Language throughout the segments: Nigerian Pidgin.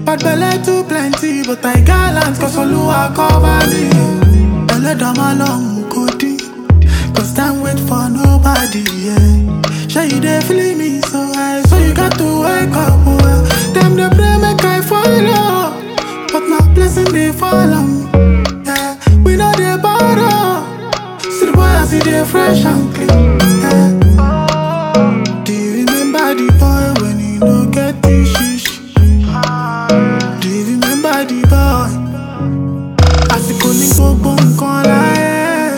Bad belle too plenty, but I gallant cause Oluwa cover me. Belle down my long kodi, cause time wait for nobody, yeah. Sure you dey feel me so high, so you got to wake up, well. Them dey pray make I follow, but my blessing dey follow me, yeah. We know dey borrow, see the boy as he dey fresh and clean, yeah. Do you remember the boy when he no get the shish? Do you remember the boy? Àsìkò ní gbogbo nǹkan láyé.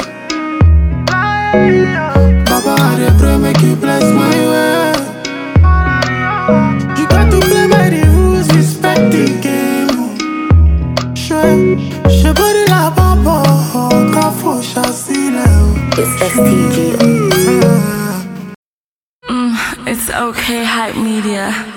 Baba, I dey pray make you bless my way. You got to play by the rules, respect the game. Ṣé ṣe bóri làbọ̀ bọ̀ ká fò ṣàṣìlẹ̀ o? It's STG. Yeah. It's okay, hype media.